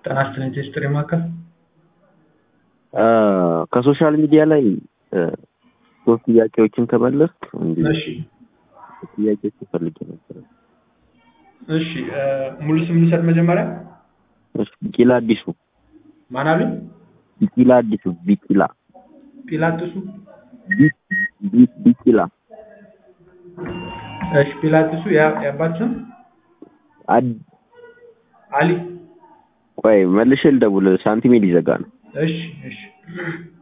ጤና ይስጥልኝ ቴስትሪ ማዕከል ከሶሻል ሚዲያ ላይ ሶስት ጥያቄዎችን ከመለስክ እንዲ እሺ ጥያቄዎች ፈልጌ ነበር። እሺ ሙሉ ስም ልውሰድ መጀመሪያ እሺ፣ ቢቂላ አዲሱ ማን አሉኝ ቢቂላ አዲሱ ቢቂላ ጲላጥሱ ቢ- ቢ- ቢቂላ እሺ ጲላጥሱ ያ- የአባት ስም አድ- አሊ ቆይ መልሼ ልደውል፣ ሳንቲሜ ሊዘጋ ነው። እሺ እሺ